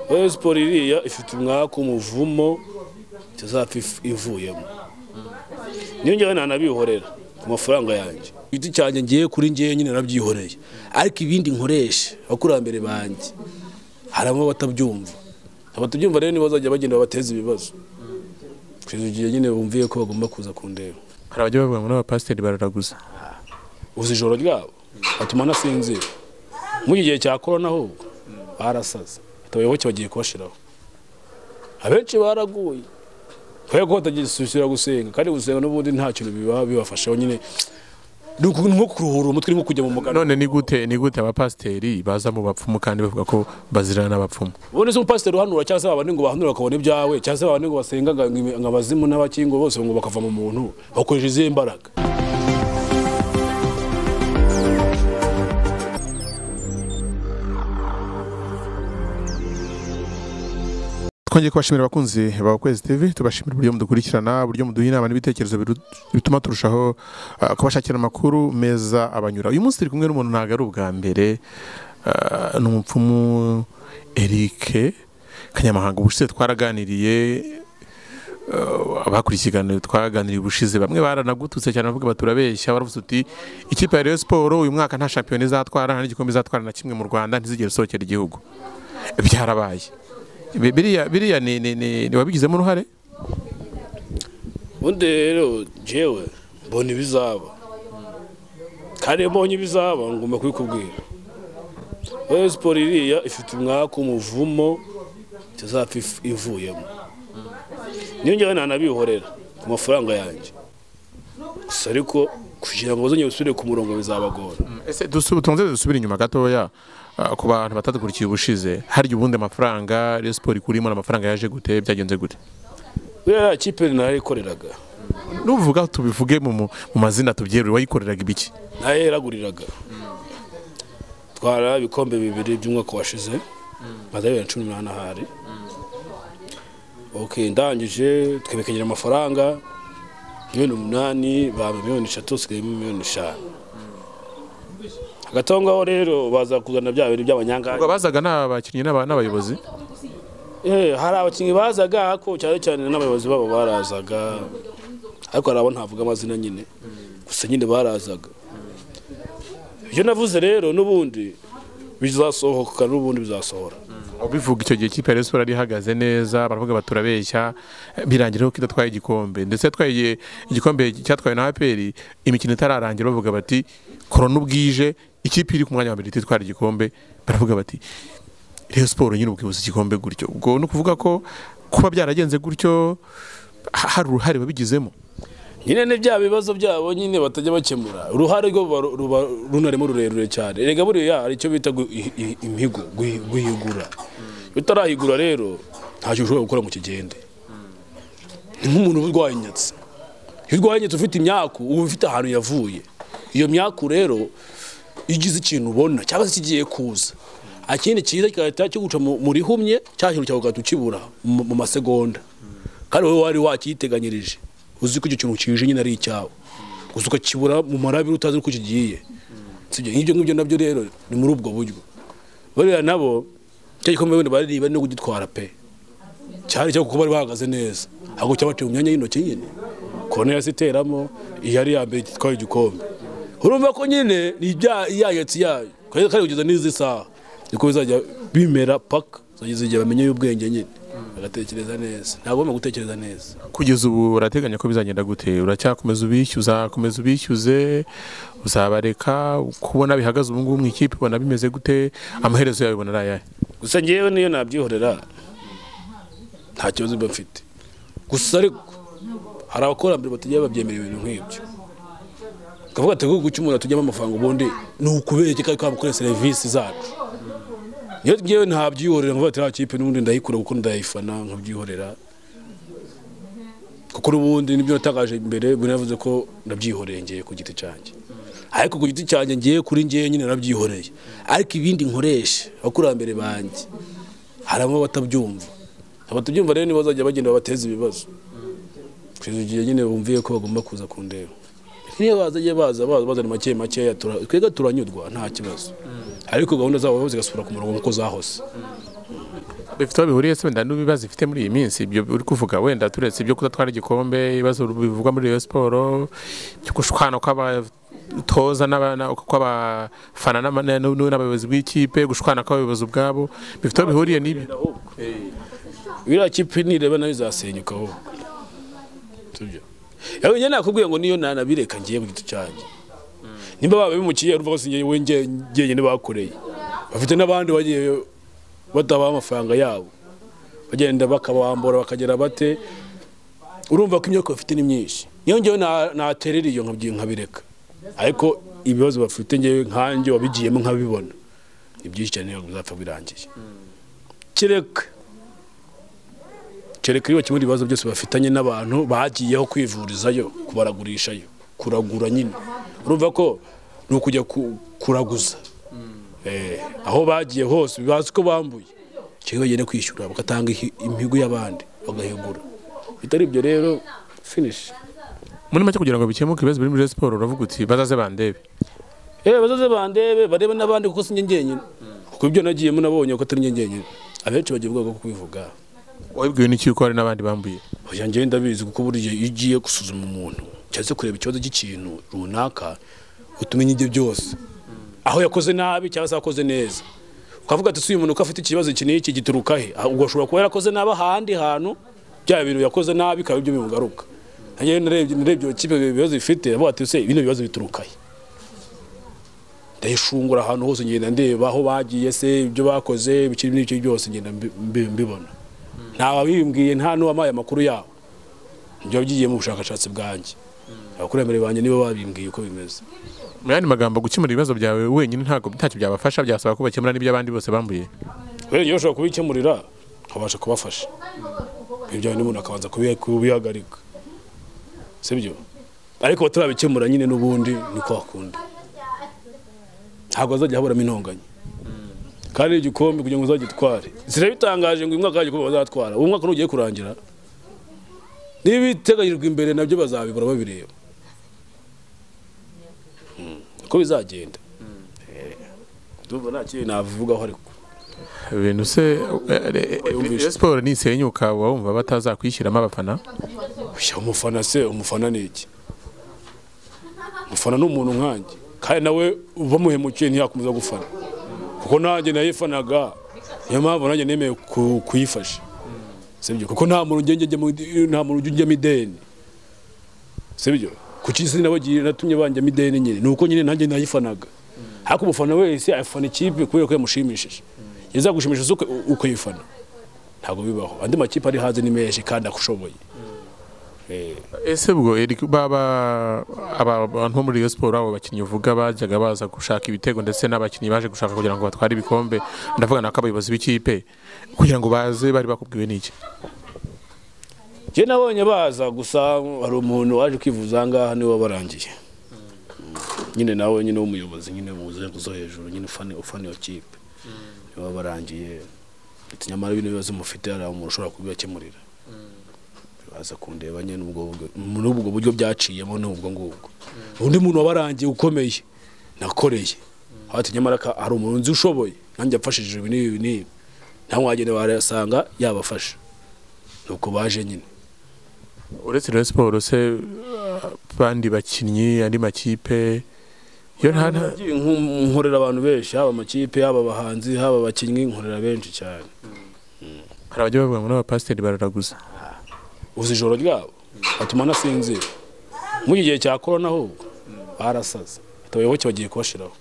Rayon siporo iriya ifite umwaka umuvumo itazapfa ivuyemo niyo njyewe nanabihorera ku mafaranga yanjye igiti cyanjye ngiye kuri ngewe nyine nabyihoreye ariko ibindi nkoresha abakurambere banjye harimo abatabyumva abatabyumva rero nibo bazajya bagenda babateza ibibazo kugeza igihe nyine bumviye ko bagomba kuza kundeba hari abajya bavuga ngo n'abapasiteri bararaguza uzi ijoro ryabo batuma anasinzira muri iki gihe cya korona ahubwo barasaza Ati abayoboke bagiye kubashiraho abenshi baraguye kubera ko batagisubira gusenga kandi gusenga n'ubundi nta kintu biba bibafashaho nyine ni uku- nko kuruhura umutwe ni nko kujya mu mugano none ni gute ni gute abapasiteri baza mu bapfumu kandi bavuga ko bazirana n'abapfumu ubundi se umupasiteri uhanura cyangwa se babandi ngo bahanura bakabona ibyawe cyangwa se babandi ngo basenga ngo ngo abazimu n'abakingo bose ngo bakava mu muntu bakoresha izihe mbaraga twongeye kubashimira abakunzi ba kwezi tv tubashimira uburyo mudukurikirana uburyo muduha inama n'ibitekerezo biru- bituma turushaho ah, kubashakira amakuru meza abanyura uyu munsi turi kumwe n'umuntu ntabwo ari ubwa mbere ah, ni umupfumu erike kanyamahanga ubushize twaraganiriye ah, abakurikiye ikiganiro twaganiriye ubushize bamwe baranagututse cyane bavuga bati urabeshya baravuze uti ikipe ya Rayon siporo uyu mwaka nta shampiyona izatwara nta n'igikombe izatwara na kimwe mu rwanda ntizigere isohokera igihugu byarabaye Bi- biriya biriya ni ni ni ni wabigizemo uruhare ubundi rero jewe mbona ibizaba kandi iyo mbonye ibizaba ngomba kubikubwira Rayon siporo iriya ifite umwaka umuvumo itazapfa if- ivuyemo niyo njyewe nanabihorera ku mafaranga yanjye gusa ariko kugira ngo bazongere usubire ku murongo bizabagora ese dusu- tubanze dusubire inyuma gatoya ah, ku bantu batadukurikiye ubushize harya ubundi amafaranga Rayon Sport ikurimo amafaranga yaje gute byagenze gute buriya ya kipe narayikoreraga nuvuga tubivuge mu mu mu mazina tubyerure wayikoreraga ibiki nayeraguriraga twara ibikombe bibiri by'umwaka washize maze bibiri na cumi n'umunani ahari ok ndangije twerekanira amafaranga miliyoni umunani bampa miliyoni eshatu hasigayemo miliyoni eshanu hagati aho ngaho rero baza kuzana bya bintu by'abanyangari Ubwo bazaga ni abakinnyi n'aba- n'abayobozi Eh, hari abakinnyi bazaga ariko cyane cyane n'abayobozi babo barazaga ariko hari abo ntavuga amazina nyine gusa nyine barazaga ibyo navuze rero n'ubundi bizasohoka n'ubundi bizasohora ubivuga icyo gihe kipe ya Rayon Sport yari ihagaze neza baravuga bati turabeshya birangira ko idatwaye igikombe ndetse yatwaye igikombe cyatwawe na APR imikino itararangira bavuga bati korona ubwije ikipe iri ku mwanya wa mbere ititwara igikombe baravuga bati Rayon Sport nyine ubwibuza igikombe gutyo ubwo ni ukuvuga ko kuba byaragenze gutyo ha- hari uruhare babigizemo nyine ni bya bibazo byabo nyine batajya bakemura uruhare rwo ruba- ruba runarimo rurerure cyane rega buriya hari icyo bita gu- i- i- imihigo guhi- guhigura iyo utarahigura rero ntacyo ushobora gukora ngo kigende ni nk'umuntu uba urwaye inyatsi iyo urwaye inyatsi ufite imyaku uba ufite ahantu yavuye iyo myaku rero iyo ugize ikintu ubona cyangwa se kigiye kuza ikindi cyiza kigahita kiguca mu- mu rihumye cya kintu cyawe ugahita ukibura mu mu masegonda kandi wowe wari wakiyiteganyirije uzi ko icyo kintu kije nyine ari icyawe gusa ukakibura mu marabire utazi uko kigiye sibyo nk'ibyo ngibyo nabyo rero ni muri ubwo buryo bariya nabo cya gikombe wenda bari bari no kugitwara pe cyari cyo kuko bari bahagaze neza ahubwo cyabateye mu myanya y'intoki nyine kone yasiteramo iyo ari iya mbere itwaye igikombe urumva ko nyine ni ibya- iyayatsi yayo kandi kandi kugeza n'izi saha niko bizajya bimera paka zageze igihe bamenye ubwenge nyine bagatekereza neza ntabwo bagomba gutekereza neza kugeza ubu urateganya ko bizagenda gute uracyakomeza ubishyuza komeza ubishyuze uzabareka kubona bihagaze ubu ngubu mu ikipe ubona bimeze gute amaherezo yawe ubona ari ayahe gusa ngewe niyo nabyihorera nta kibazo mba mfite gusa ariko hari abakurambere batajya babyemera ibintu nk'ibyo twavuga ati igihugu cy'umuntu tujyamo amafaranga ubundi ni ukubereke kandi kaba gukora serivisi zacu niyo ngewe ntabyihorera nkavuga ati nta kipe n'ubundi ndayikura kuko ndayifana nkabyihorera kuko n'ubundi nibyo natangaje imbere buri navuze ko nabyihoreye ngiye ku giti cyanjye ariko ku giti cyanjye ngiye kuri ngewe nyine nabyihoreye ariko ibindi nkoresha abakurambere banjye harimo abatabyumva abatabyumva rero nibo bazajya bagenda babateza ibibazo kugeza igihe nyine bumviye ko bagomba kuza kundeba niyo bazajya baza baza bazana make makeya tura- twebwe turanyurwa nta kibazo ariko gahunda zabo zigasubira ku murongo nk'uko zahose bifite aho bihuriye se wenda n'ibibazo ifite muri iyi minsi ibyo uri kuvuga wenda turetse ibyo kudatwara igikombe ibibazo bivugwa muri Rayon Sport byo gushwana kw'abatoza n'abana kw'abafana n'ama- n'u- n'abayobozi bw'ikipe gushwana kw'abayobozi ubwabo bifite aho bihuriye n'ibyo iriya kipe nireba nayo izasenyuka aho tubyo yewe njye nakubwiye ngo niyo nanabireka ngiye mu giti cyanjye nimba baba bimukiye urumva ko sinjye we njye njye nyine bakoreye bafite n'abandi bagiye badabaha amafaranga yabo bagenda bakabambura bakagera bate urumva ko imyaka bafite ni myinshi niyo ngewe na- naterera iyo nkabyi- nkabireka ariko ibibazo bafite ngewe nkanjye wabigiyemo nkabibona ni byinshi cyane ntabwo bizapfa birangiye kereka kereka iyo kimwe mu bibazo byose bafitanye n'abantu bagiyeho kwivurizayo kubaragurishayo kuragura nyine urumva ko ni ukujya ku- kuraguza Eh, aho bagiye hose bazi ko bambuye kimwe bagenda kwishyura bagatanga ihi- imihigo y'abandi bagahigura bitari ibyo rero finish muri make kugira ngo bikemuke ibibazo biri muri Rayon Sport uravuga uti bazaze bandebe eh bazaze bandebe barebe n'abandi kuko sinjye njyenyine kuko ibyo nagiyemo nabonye ko atari njye njyenyine abenshi bagiye ubwoko bwo kubivuga wabibwiwe n'iki ko hari n'abandi bambuye Oya njyewe ndabizi kuko buriya iyo ugiye gusuzuma umuntu cyangwa se kureba ikibazo cy'ikintu runaka utumenya ibyo byose aho yakoze nabi cyangwa se yakoze neza ukavuga ati si uyu muntu ko afite ikibazo iki n'iki gituruka he Ah, ubwo ashobora kuba yarakoze nabi ahandi hantu bya bintu yakoze nabi bikaba ibyo bimugaruka njyewe narebye narebye iyo kipe ibibazo bifite avuga ati se bino bibazo bituruka he ndayishungura ahantu hose ngenda ndeba aho bagiye se ibyo bakoze ibiki n'ibyo byose ngenda mbi- mbi- mbibona nta wabimbwiye nta n'uwampaye amakuru yabo ibyo byigiye mu bushakashatsi bwanjye abakurambere banjye nibo babimbwiye uko bimeze mu yandi magambo gukemura ibibazo byawe wenyine ntabwo ntacyo byabafasha byasaba ko bakemura n'ibyo abandi bose bambuye rero iyo ushobora kubikemurira nkabasha kubafasha ibyo bindi umuntu akabanza kubi- kubihagarika si byo ariko batarabikemura nyine n'ubundi ni kwa kundi ntabwo hazajya haburamo intonganya kandi igikombe kugira ngo uzagitware zirabitangaje ngo uyu mwaka igikombe bazatwara uwo mwaka nugiye kurangira n'ibiteganyijwe imbere nabyo bazabibura babireba Mm, uko bizagenda Eh, ndumva nta kintu nabivugaho ariko ibintu se eh, eh, eh, siporo nisenyuka uba wumva batazakwishyiramo abafana Oya, umufana se umufana ni iki umufana ni umuntu nkanjye kandi nawe bamuhemukiye ntiyakomeza gufana kuko nanjye nayifanaga niyo mpamvu nanjye nemeye ku- kuyifasha sibyo kuko nta muntu ugenda ujya mu- nta muntu ujya ujyamo ideni sibyo ku cy'isi nabagiye natumye banjyamo ideni nyine ni uko nyine nanjye nayifanaga ariko umufana wese afana ikipe kubera ko yamushimishije yazagushimisha se uko- uko yifana ntabwo bibaho andi makipe ari hanze ni menshi kandi akushoboye Eh, ese ubwo Eric, baba aba bantu bo muri iyo siporo abo bakinnyi uvuga bajyaga baza gushaka ibitego ndetse n'abakinnyi baje gushaka kugira ngo batware ibikombe ndavuga nako abayobozi b'ikipe kugira ngo baze bari bakubwiwe n'iki njye nabonye baza gusa hari umuntu waje kwivuza ahangaha niwe wabarangiye nyine nawe nyine w'umuyobozi nyine mu nzego zo hejuru nyine ufana ufana iyo kipe niwe wabarangiye ati nyamara bino bibazo mufite hari umuntu ushobora kubibakemurira baza kundeba nyine n'ubwo buryo- muri ubwo buryo byaciyemo n'ubwo ngubwo undi muntu wabarangiye ukomeye nakoreye hati nyamara ka- hari umuntu nzi ushoboye nanjye yafashije ibi n'ibi n'ibi nawe wagenda barayasanga yabafasha nuko baje nyine uretse iyo siporo se ah, bandi bakinnyi andi makipe yo nta nta- Nagiye nko- nkorera abantu benshi haba amakipe haba abahanzi haba abakinnyi nkorera benshi cyane hari abajya bavuga ngo n'abapasiteri bararaguza uzi ijoro ryabo batuma anasinzira muri iki gihe cya korona ahubwo barasaza Ati abayoboke bagiye kubashiraho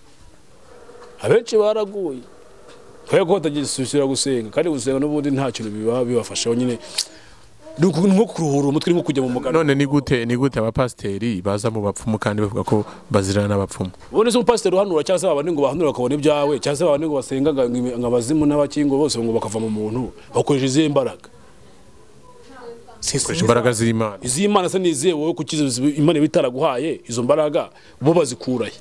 abenshi baraguye kubera ko batagisubira gusenga kandi gusenga n'ubundi nta kintu biba bibafashaho nyine ni uku- ni nko kuruhura umutwe ni nko kujya mu mugano none ni gute ni gute abapasiteri baza mu bapfumu kandi bavuga ko bazirana n'abapfumu ubundi se umupasiteri uhanura cyangwa se babandi ngo bahanura bakabona ibyawe cyangwa se babandi ngo basenga ngo ngo abazimu n'abakingo bose ngo bakava mu muntu bakoresha izihe mbaraga bakoresha imbaraga z'imana iz'imana se nizihe wowe kuki imana iba itaraguhaye izo mbaraga bo bazikurahe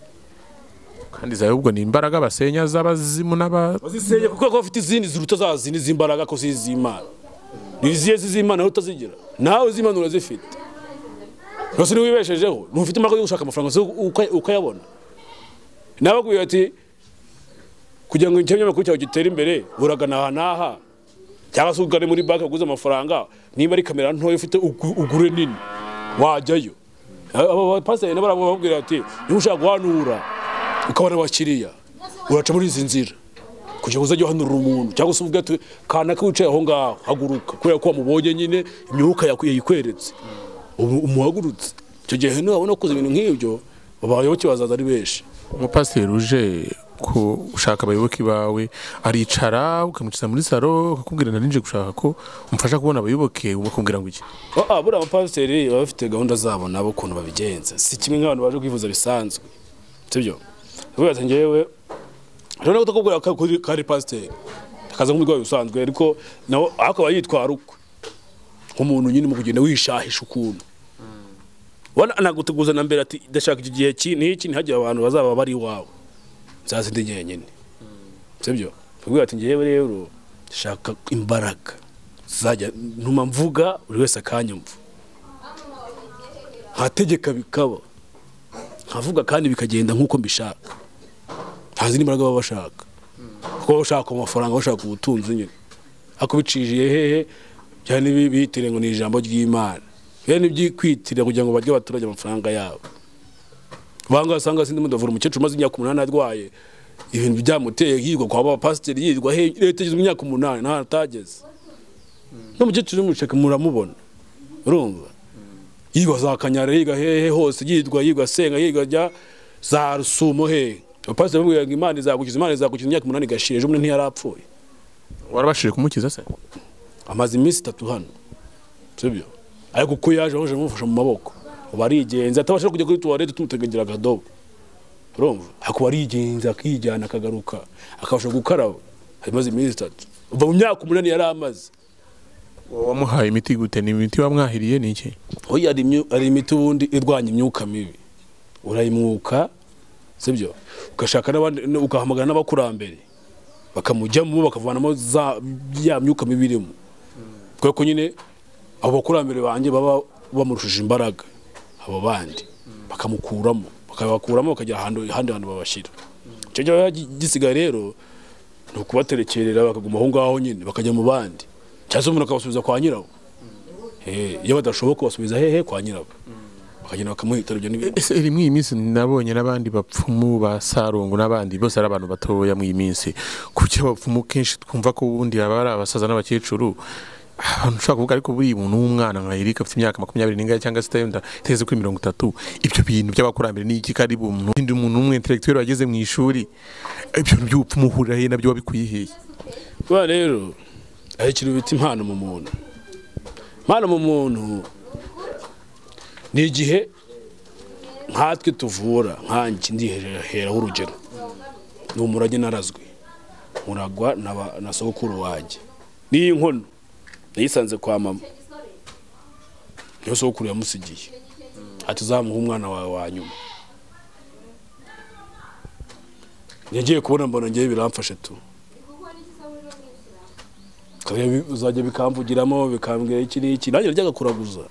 kandi zawe ubwo ni imbaraga basenya z'abazimu n'aba bazisenya kuko ko bafite izindi ziruta za zindi z'imbaraga ko si iz'imana ni izihe z'iz'imana nawe utazigira nawe iz'imana urazifite rwose niba wibeshejeho ntufite imbaraga yo gushaka amafaranga zo uka- ukayabona nawe akubwira ati kugira ngo ikinyamakuru cyawe gitere imbere buragana aha n'aha cyangwa se ugane muri banki uguze amafaranga niba ari kamera ntoya ufite ugu- ugure nini wajyayo abo bapasiteri nabo barababwira bati niba ushaka guhanura ukabona abakiriya uraca muri izi nzira kugira ngo uzajye uhanurira umuntu cyangwa se uvuge ati kanaka wicaye aho ngaho haguruka kubera ko wamubonye nyine imyuka yaku- yayikweretse ubu umuhagurutse icyo gihe nubona ukoze ibintu nk'ibyo abayoboke bazaza ari benshi umupasiteri uje ku ushaka abayoboke bawe aricara ukamukiza muri saro ukakubwira na ninje gushaka ko umufasha kubona abayoboke bakubwira ngo iki Ah, ah, buriya abapasiteri baba bafite gahunda zabo nabo ukuntu babigenza si kimwe nk'abantu baje kwivuza bisanzwe sibyo uvuga ati njyewe rero kutakubwira ko kuri- ko ari pasiteri akaza nk'umurwayi usanzwe ariko nawe akaba yitwara ukwe nk'umuntu nyine mu kugenda wishahisha ukuntu wana anaguteguza na mbere ati ndashaka iki gihe ki n'iki ntihagire abantu bazaba bari iwawe nzaza indi ngenyine sibyo uvuga ati njyewe rero shaka imbaraga zajya ntuma mvuga buri wese akanyumva nkategeka bikaba nkavuga kandi bikagenda nk'uko mbishaka nta zindi mbaraga baba bashaka kuko baba bashaka amafaranga bashaka ubutunzi nyine ariko bicishije hehe cyane bitire ngo ni ijambo ry'imana bene nibyikwitira kugira ngo barye abaturage amafaranga yabo bangahe usanga sindi mudavura umukecuru umaze imyaka umunani arwaye ibintu byamuteye hirwa kwa bapasiteri yirwa he leta igizwe imyaka umunani ntaho atageze n'umukecuru umushaka muramubona urumva yirwa za kanyara yiga hehe hose yirwa yirwa asenga yirwa ajya za rusumo hehe abapasiteri bamubwira ngo imana izagukiza imana izagukiza imyaka umunani igashira ejo bundi ntiyarapfuye warabashije kumukiza se amaze iminsi itatu hano sibyo ariko uko yaje aho amufasha mu maboko ubu arigenza atabasha kujya kuri tuwarete tumutegegera akadobo urumva ariko ubu arigenza akijyana akagaruka akabasha gukaraba amaze iminsi itatu uva mu myaka umunani yari amaze wamuhaye imiti gute ni imiti wamwahiriye ni iki hoya hari imyu- hari imiti ubundi irwanya imyuka mibi urayimwuka sibyo ugashaka n'abandi ugahamagara n'abakurambere bakamujyamo bakavanamo za ya myuka mibi irimo kubera ko nyine abo bakurambere banjye baba bamurushije imbaraga abo bandi bakamukuramo bakabakuramo bakajya ahantu ahandi hantu babashyira icyo gihe gisigaye rero ni ukubaterekerera bakaguma aho ngaho nyine bakajya mu bandi cyangwa se umuntu akabasubiza kwa nyirawo Eh, iyo badashoboka basubiza hehe kwa nyirabo bakagenda bakamuhitana ibyo n'ibyo ese iri mw'iyi minsi nabonye n'abandi bapfumu ba sarungu n'abandi bose ari abantu batoya mw'iyi minsi kuki abapfumu kenshi twumva ko ubundi baba ari abasaza n'abakecuru abantu ushobora kuvuga ariko buriya umuntu w'umwana nka Eric afite imyaka makumyabiri n'ingahe cyangwa se itenda itageze kuri mirongo itatu ibyo bintu by'abakurambere ni iki kari umuntu undi umuntu w'umwentelegituweli wageze mu ishuri ibyo bintu by'ubupfumu uhurira he nabyo wabikuye hehe kuba rero hari ikintu bita impano mu muntu impano mu muntu ni igihe nkatwe tuvura nkanjye ndiheraho urugero ni umurage narazwe muragwa na ba- na sogokuru wanjye n'iyi nkono nayisanze kwa mama niyo sogokuru yamusigiye ati uzamuha umwana wawe wa nyuma yagiye kubona mbona ngewe biramfashe tu Kare bi- uzajya bikamvugiramo bikambwira iki n'iki nanjye najyaga kuraguza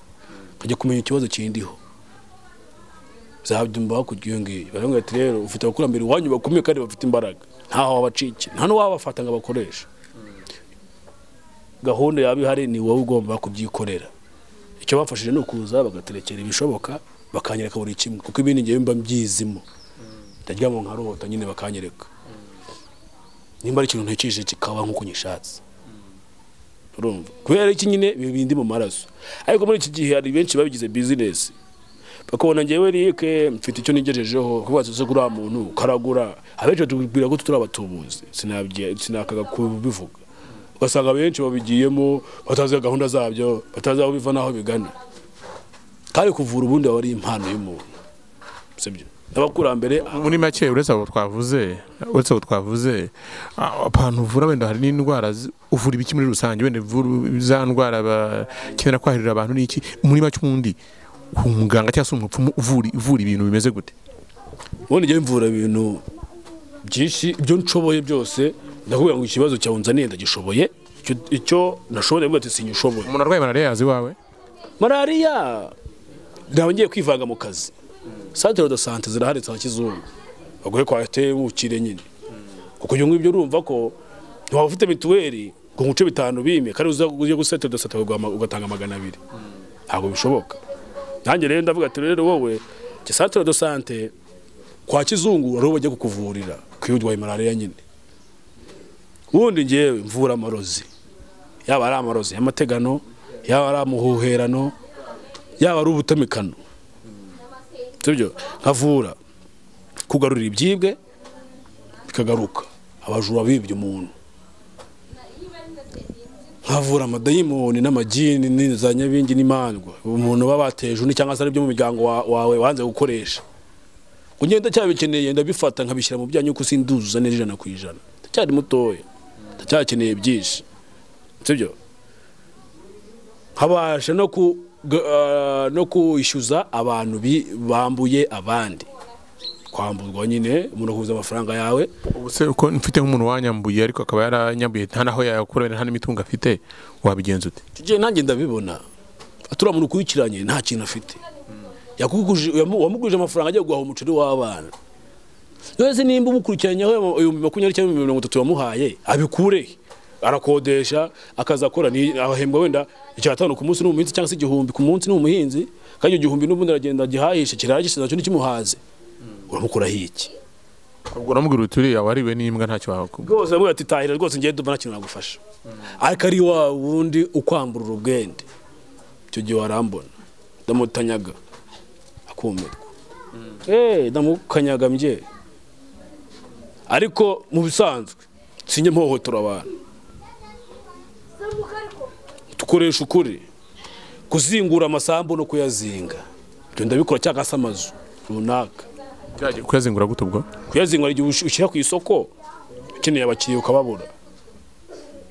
nkajya kumenya ikibazo kindiho zabyumva hakurya iyo ngiyo baravuga ati rero ufite abakurambere iwanyu bakomeye kandi bafite imbaraga ntaho wabacikira nta n'uwabafata ngo abakoreshe gahunda yaba ihari ni wowe ugomba kubyikorera icyo bafashije ni ukuza bagaterekera ibishoboka bakanyereka buri kimwe kuko ibindi ngewe mba mbyizimo ndaryama nkarota nyine bakanyereka nimba ari ikintu ntekesheje kikaba nk'uko nyishatse urumva kubera iki nyine ibi bindi mu maraso ariko muri iki gihe hari benshi babigize bizinesi bakabona njyewe rike mfite icyo nigejejeho kubaza se kuri wa muntu karagura abenshi batubwira ko turi abatubuzi sinabye- sinakaga kubivuga ugasanga benshi babigiyemo batazi gahunda zabyo batazi aho biva n'aho bigana kandi kuvura ubundi aba ari impano y'umuntu sibyo n'abakurambere muri make uretse abo twavuze uretse abo twavuze a- abantu uvura wenda hari n'indwara zi- uvura ibiki muri rusange wenda uvura za ndwara bakenera kwahirira abantu n'iki muri make umundi umuganga cyangwa se umupfumu uvura uvura ibintu bimeze gute ubundi njyewe mvura ibintu byinshi ibyo nshoboye byose ndakubwira ngo ikibazo cyawe nzaniye ndagishoboye icyo- icyo nashoboye mvuga ati sinyishoboye umuntu arwaye malariya yaza iwawe malariya ntabwo ngiye kwivanga mu kazi santere do sante zirahari za kizungu baguhe kwa ateye bukire nyine kuko ibyo ngibyo urumva ko ntiwaba ufite mituweli ngo nkuce bitanu bimye kandi uza ujye guseta udaseta ugatanga magana abiri ntabwo bishoboka nanjye rero ndavuga ati rero wowe centre de sante kwa kizungu ariho bajya kukuvurira ku iyo urwaye malariya nyine ubundi ngewe mvura amarozi yaba ari amarozi y'amategano yaba ari amuhuherano yaba ari ubutamikano sibyo nkavura kugarura ibyibwe bikagaruka abajura bibye umuntu nkavura amadayimoni n'amagini ni- za nyabingi n'imandwa umuntu baba bateje undi cyangwa se aribyo mu muryango wa- wawe wanze gukoresha ugenda cyabikeneye ndabifata nkabishyira mu byanyu kuko sinduzuza neza ijana ku ijana ndacyari mutoya ndacyakeneye byinshi sibyo nkabasha no ku ga- ah, no kwishyuza abantu bi- bambuye abandi kwamburwa nyine umuntu akubuza amafaranga yawe ubu se uko mfite nk'umuntu wanyambuye ariko akaba yaranyambuye nta naho yakura nta n'imitungo afite wabigenza ute tujye nanjye ndabibona turiya muntu ukurikiranye nta kintu afite Yakuguje- yamu- wamugurije amafaranga agiye guhaha umuceri w'abana yose nimba umukurikiranyeho ayo ibihumbi makumyabiri cyangwa ibihumbi mirongo itatu wamuhaye abikure he? arakodesha akaza akora ni- ahembwa wenda icyatanu ku munsi ni umuhinzi cyangwa se igihumbi ku munsi ni umuhinzi kandi icyo gihumbi n'ubundi aragenda agihahisha kiragisiza cyo ntikimuhaze uramukuraho iki ubwo uramubwira uti uriya wariwe n'imbwa ntacyo wakubwira rwose aramubwira ati tahira rwose ngiye ndumva nta kintu nagufasha ariko ari wa wundi ukwambura urubwende icyo gihe warambona ndamutanyaga akumirwa eee ndamukanyaga mbye ariko mu bisanzwe sinjye mpohotora abantu dukoresha ukuri kuzingura amasambu no kuyazinga ibyo ndabikora cyangwa se amazu runaka kuyazingura gute ubwo kuyazingura igihe ush- ushyira ku isoko ukeneye abakiriya ukababura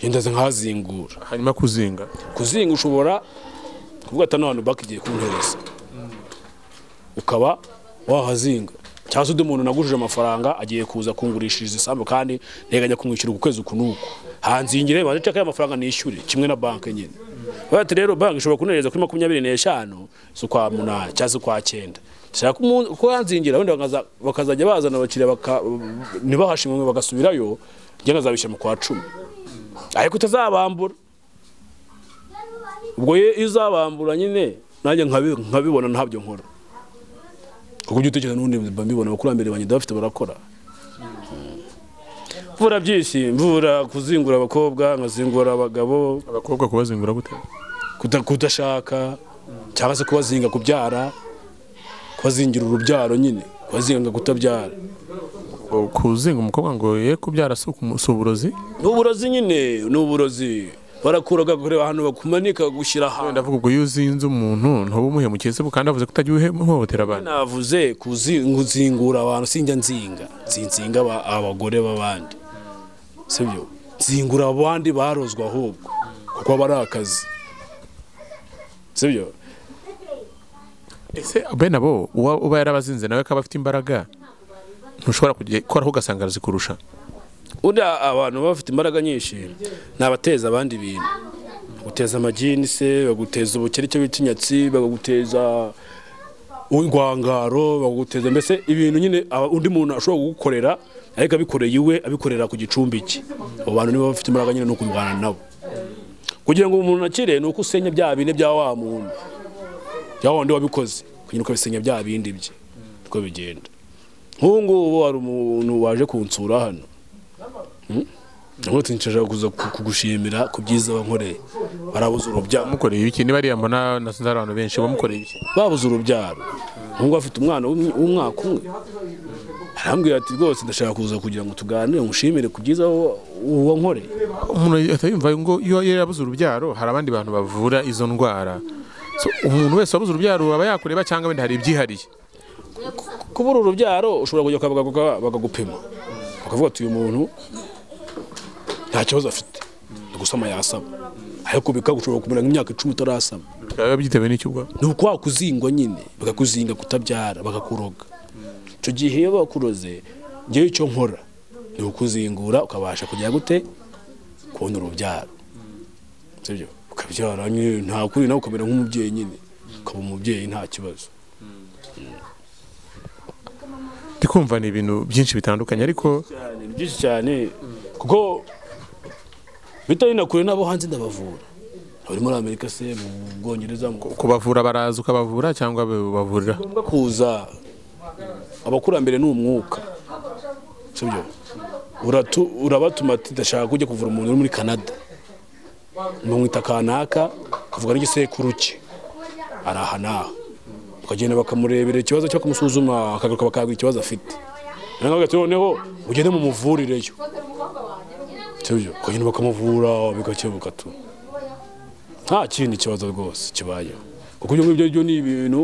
yendaze nkazingura hanyuma kuzinga kuzinga ushobora kuvuga ati n'abantu bakigiye kuntereza ukaba wahazinga cyangwa se undi muntu nagujije amafaranga agiye kuza kungurishiriza isambu kandi nteganya kumwishyura ku kwezi uku n'uku hanzingire banze ceka y'amafaranga nishyure kimwe na banki nyine Bavuga ati rero banki ishobora kuntereza kuri makumyabiri n'eshanu z'ukwa munani cyangwa se ukwa cyenda Ndashaka kumu- ko hanzingira wenda bakaza- bakazajya bazana abakiriya baka- ntibahashimwe bagasubirayo njye nkazabishyira mu kwa cumi ariko utazabambura ubwo ye- iyo uzabambura nyine nanjye nkabi- nkabibona ntabyo nkora kuko ibyo utekereza n'ubundi mba mbibona abakurambere banjye ndabafite barakora mvura byinshi mvura kuzingura abakobwa nkazingura abagabo abakobwa kubazingura gute kuda- kudashaka cyangwa se kubazinga kubyara kubazingira urubyaro nyine kubazinga kutabyara Ubwo kuzinga umukobwa ngo ye kubyara si ukumu- si uburozi ni uburozi nyine ni uburozi barakuraga kureba ahantu bakumanika gushyira ahantu ndavuga ubwo iyo uzinze umuntu ntuba umuhemukiye se kandi avuze ko utajya uhohotera abantu navuze kuzingura abantu sinjya nzinga sinzinga aba- abagore b'abandi sibyo nzingura abandi barozwe ahubwo kuko aba ari akazi sibyo ese bene abo uwa- uba yarabazinze nawe akaba afite imbaraga ntushobora kujya koraho ugasanga arazikurusha uriya abantu baba bafite imbaraga nyinshi ni abateza abandi ibintu baguteza amagini se baguteza ubukene icyo bita inyatsi bagaguteza urwangaro bagaguteza mbese ibintu nyine aba- undi muntu ashobora kugukorera ariko abikoreye iwe abikorera ku gicumbi cye abo bantu nibo bafite imbaraga nyine ni ukurwana nabo kugira ngo umuntu akire ni uko usenya bya bine bya wa muntu bya wundi wabikoze kugira ngo ukabisenya bya bindi bye uko bigenda nk'ubu ngubu hari umuntu waje kunsura hano Namutse nshaka kuza ku- kugushimira ku byiza wankoreye. Barabuze urubyaro. mukoreye iki niba ariya mbona nasanze ari abantu benshi bamukoreye iki Babuze urubyaro. Umuhungu afite umwana w'um- w'umwaka umwe. Arambwira ati rwose ndashaka kuza kugira ngo tuganire ngushimire ku byiza wa- wankoreye. umuntu ahita yumva ngo iyo iyo yabuze urubyaro hari abandi bantu bavura izo ndwara So, umuntu wese wabuze urubyaro aba yakureba cyangwa wenda hari ibyihariye Kubura urubyaro ushobora kujya kwa baganga bakagupima. Bakavuga ati uyu muntu nta kibazo afite. Gusama yasaba. Ariko bikagushobora kumera nk'imyaka icumi utarasaba. bikaba byitewe n'icyo ubwo ni ukwa kuzinga nyine bakakuzinga kutabyara bakakuroga icyo gihe iyo bakuroze ngewe icyo nkora ni ukuzingura ukabasha kujya gute kubona urubyaro sibyo ukabyara nyine nta kuri nawe ukamera nk'umubyeyi nyine ukaba umubyeyi nta kibazo ndikumva ni ibintu byinshi bitandukanye ariko cyane ni byinshi cyane kuko bitari na kure nabo hanze ndabavura bari muri amerika se mu bwongereza mu kubavura baraza ukabavura cyangwa babavurira ngombwa kuza abakurambere ni umwuka sibyo Uratu- urabatuma ati ndashaka kujya kuvura umuntu uri muri canada bamwita kanaka akavuga n'igisekuru cye ari aha n'aha bakagenda bakamurebera ikibazo cyo bakamusuzuma akagaruka bakahabwa ikibazo afite noneho bagahita noneho ugende mu muvurireyo sibyo ukagenda bakamuvura bigakemuka tu nta kindi kibazo rwose kibayeho kuko ibyo ngibyo byo ni ibintu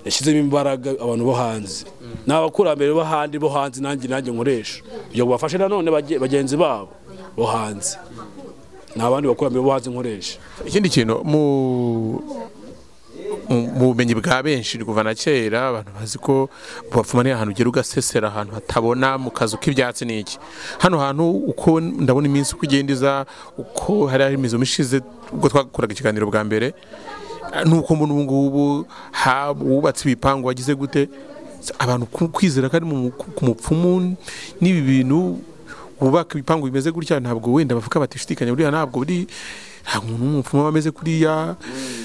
yashyizemo imbaraga abantu bo hanze ni abakurambere bo handi bo hanze nanjye nanjye nkoresha kugira ngo bafashe nanone bage- bagenzi babo bo hanze ni abandi bakurambere bo hanze nkoresha ikindi kintu mu mu- mu bumenyi bwa benshi ni kuva na kera abantu bazi ko bapfuma ni ahantu ugera ugasesera ahantu hatabona mu kazu k'ibyatsi ni iki hano hantu uko ndabona iminsi uko igenda iza uko hari hari imizo ishize ubwo twakoraga ikiganiro bwa mbere eh, ni uko mbona ubu ngubu haba uwubatse ibipangu wagize gute abantu ku- kwizera ko ari mu- ku mupfumu n'ibi bintu bubaka ibipangu bimeze gutya ntabwo wenda bavuga batishidikanya buriya ntabwo buri nta muntu w'umupfumu aba ameze kuriya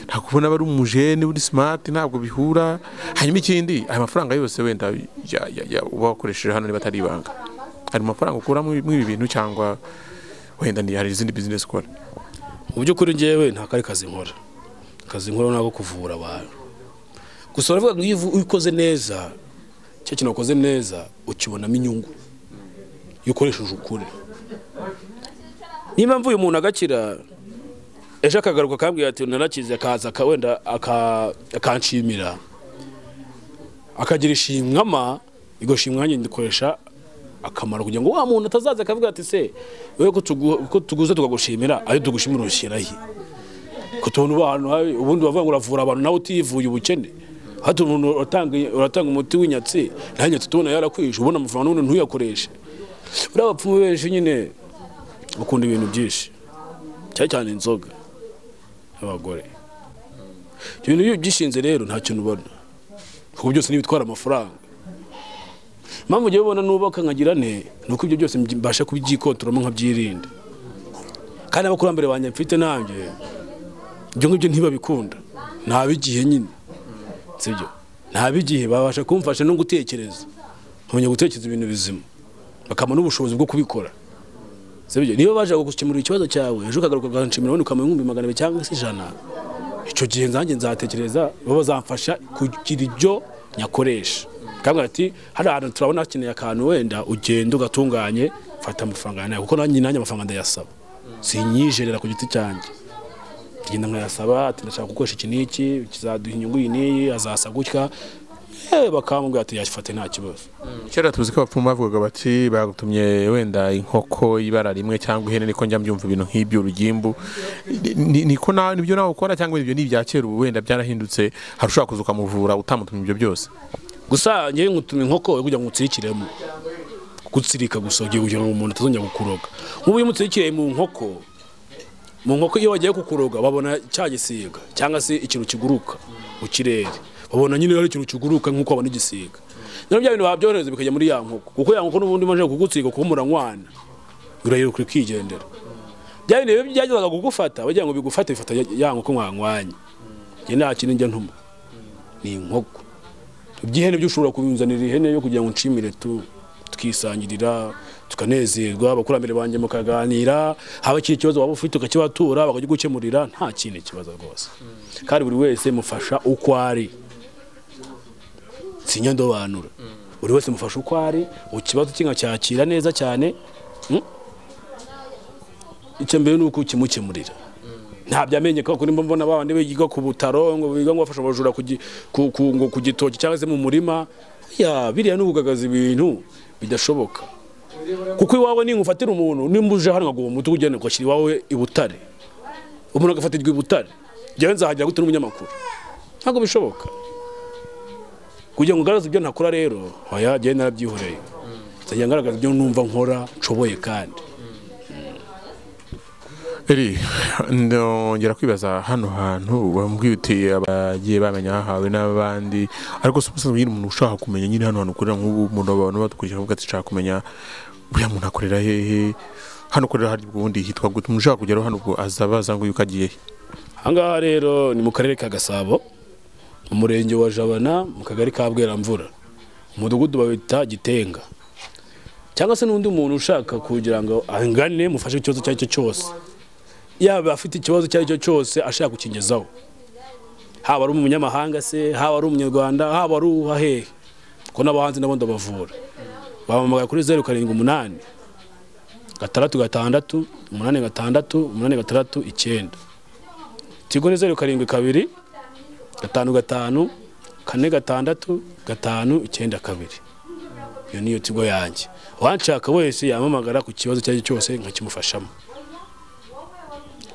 ntabwo ubona aba ari umujene uri simati ntabwo bihura hanyuma ikindi aya mafaranga yose wenda ya- ya- ya- uba wakoresheje hano niba atari ibanga hari amafaranga ukura muri muri ibi bintu cyangwa wenda ni- hari izindi bizinesi ukora mu by'ukuri ngewe nta kari kazi nkora akazi nkora nako kuvura abantu gusa baravuga ngo iyo uvu- iyo ukoze neza cya kintu wakoze neza ukibonamo inyungu iyo ukoresheje ukuri niyo mpamvu uyu muntu agakira ejo akagaruka akambwira ati narakize akaza aka- wenda aka- akanshimira akagira ishimwama iryo shimwa nanjye ndikoresha akamaro kugira ngo wa muntu atazaza akavuga ati se wowe ko tugu- ko tuguze tukagushimira ayo tugushimira ushyirahe ko tubona abantu habi ubundi bavuga ngo uravura abantu nawe utivuye ubukene hati umuntu uratanga uratanga umuti w'inyatsi nta nyatsi tubona yarakwishe ubona amafaranga n'ubundi ntuyakoreshe buriya abapfumu benshi nyine bakunda ibintu byinshi cyane cyane inzoga abagore ibyo bintu iyo ubyishinze rero nta kintu ubona kuko byose n'ibitwara amafaranga mpamvu ugiye ubona nubaka nkagira ne ni uko ibyo byose mbyi- mbasha kubyikontoramo nkabyirinda kandi abakurambere banjye mfite nanjye ibyo ngibyo ntibabikunda ntabigihe nyine sibyo ntabigihe babasha kumfasha no gutekereza nkamenya gutekereza ibintu bizima bakama n'ubushobozi bwo kubikora sibyo niba baje gukemura ikibazo cyawe ejo ukagaruka ukanshimira wenda ukamenya nk'ibihumbi magana abiri cyangwa se ijana icyo gihe nzanjye nzatekereza bo bazamfasha kugira ibyo nyakoresha kandi ati hari ahantu turabona hakeneye akantu wenda ugenda ugatunganye mfata amafaranga yanjye kuko nanjye nanjye amafaranga ndayasaba sinyijerera ku giti cyanjye tugenda nkayasaba ati ndashaka gukoresha iki n'iki kizaduha inyungu iyi n'iyi azasa gutya Eh, bakamubwira ati yafate nta kibazo kera tuzi ko abapfumu bavugaga bati bagutumye wenda inkoko ibara rimwe cyangwa ihene niko njya mbyumva ibintu nk'ibyo urugimbu Ni- ni- niko nawe nibyo nawe ukora cyangwa ibyo ni ibya kera ubu wenda byarahindutse hari ushobora kuza ukamuvura utamutumye ibyo byose gusa ngewe ngutuma inkoko yo kugira ngo utsirikiremo gutsirika gusa ugiye kugira ngo umuntu atazongera kukuroga nk'ubu iyo umutsikiriye mu nkoko mu nkoko iyo bagiye kukuroga babona cya gisiga cyangwa se ikintu kiguruka mu kirere babona nyine hari ikintu kiguruka nk'uko babona igisiga noneho bya bintu babyohereza bikajya muri ya nkoko kuko ya nkoko n'ubundi imaze kugutsirika kuko muranywana urayiruka ikigendera bya bintu bibi byageraga kugufata bagira ngo bigufate bifata ya- ya nkoko mwanywanye njye nta kintu njya ntuma ni inkoko iby'ihene byo ushobora kubinzanira ihene yo kugira ngo nshimire tu tukisangirira tukanezerwa abakurambere banjye mukaganira haba ikindi kibazo waba ufite ukakibatura bakajya gukemurira nta kindi kibazo rwose kandi buri wese mufasha uko ari sinyandobanura buri wese mufasha uko ari mu kibazo kinga cyakira neza cyane mm? icya mbere ni uko ukimukemurira ntabyo amenye ko kuri mbona ba bandi biga ku butaro ngo biga ngo bafasha abajura ku gi- ku- ku- ngo ku gitoki cyangwa se mu murima ya biriya ni ukugagaza ibintu bidashoboka kuko iwawe ni ufatira umuntu nimba uje hano ngo uwo muti ugende ugashyira iwawe i Butare umuntu agafatirwa i Butare njyewe nzahagera gute n'umunyamakuru ntabwo bishoboka kugira ngo ngaragaze ibyo ntakora rero oya njyewe narabyihoreye nzajya ngaragaza ibyo numva nkora nshoboye kandi eri ndongera kwibaza hano hantu wambwitiye abagiye bamenya hahawe n'abandi ariko si umusanzwe nyine umuntu ushaka kumenya nyine hano hantu ukorera nk'ubu umuntu abantu badukurikira avuga ati nshaka kumenya buriya muntu akorera hehe hano ukorera hari ubundi hitwa gute umuntu kugeraho hano ubwo azaba aza ngo yuko agiye he ahangaha rero ni mu karere ka gasabo mu murenge wa jabana mu kagari ka bweramvura umudugudu bawita gitenga cyangwa se n'undi muntu ushaka kugira ngo angane mufashe ikibazo icyo ari cyo cyose yaba afite ikibazo icyo ari cyo cyose ashaka kukigezaho haba ari umunyamahanga se haba ari umunyarwanda haba ari uwahehe kuko n'abahanzi nabo ndabavura bahamagara kuri zeru karindwi umunani gatandatu gatandatu umunani gatandatu umunani gatandatu icyenda tigo ni zeru karindwi kabiri gatanu gatanu kane gatandatu gatanu icyenda kabiri iyo niyo tigo yanjye uwanshaka wese yamamagara ku kibazo icyo ari cyo cyose nkakimufashamo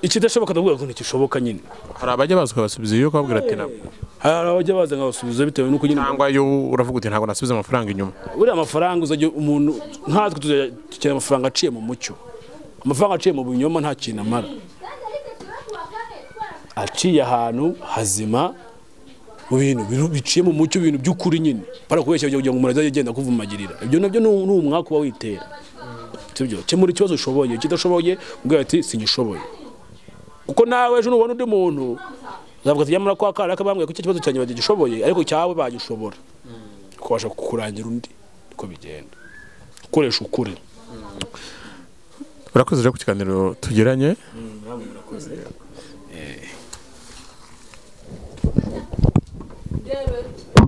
ikidashoboka ndavuga ngo ntikishoboka nyine hari abajya baza ukabasubiza iyo ukababwira ati ntabwo hari abajya baza nkabasubiza bitewe n'uko nyine cyangwa iyo uravuga uti ntabwo nasubiza amafaranga inyuma buriya amafaranga uzajya umuntu nkatwe tuzajya dukenera amafaranga aciye mu mucyo amafaranga aciye mu binyoma nta kintu amara aciye ahantu hazima mu bintu bintu biciye mu mucyo ibintu by'ukuri nyine barakubeshya kugira ngo umuntu azajye agenda akuvumagirira ibyo nabyo ni ni umwaka uba witera sibyo kemura ikibazo ushoboye kidashoboye ubwira ati sigishoboye kuko nawe ejo nubona undi muntu uzavuga ati nyamara kwa kariya kabambwiye ko icyo kibazo cyanjye batagishoboye ariko cyawe bagishobora ukabasha kukurangira undi niko bigenda ukoresha ukuri urakoze rero ku kiganiro tugiranye David.